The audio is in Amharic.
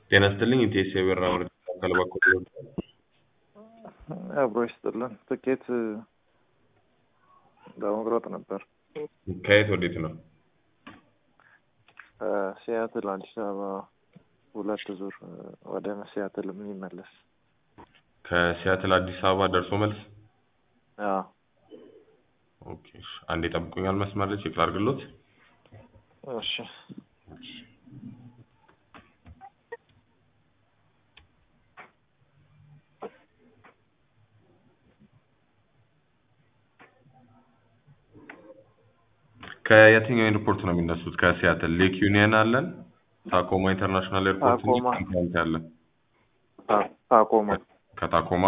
ጤና ይስጥልኝ ኢቴስ የበራ ወረዳ አካል በኩል አብሮ ይስጥልን። ትኬት ለመቁረጥ ነበር። ከየት ወዴት ነው? ሲያትል አዲስ አበባ ሁለት ዙር ወደ ሲያትል የሚመለስ ከሲያትል አዲስ አበባ ደርሶ መልስ። አዎ ኦኬ እሺ። አንዴ ጠብቁኛል መስመር ላይ ቼክ ላድርግሎት። እሺ ከየትኛው ኤርፖርት ነው የሚነሱት? ከሲያትል ሌክ ዩኒየን አለን፣ ታኮማ ኢንተርናሽናል ኤርፖርት እንጂ ታኮማ። ካምፓኒ አለን። ታ- ታኮማ ከታኮማ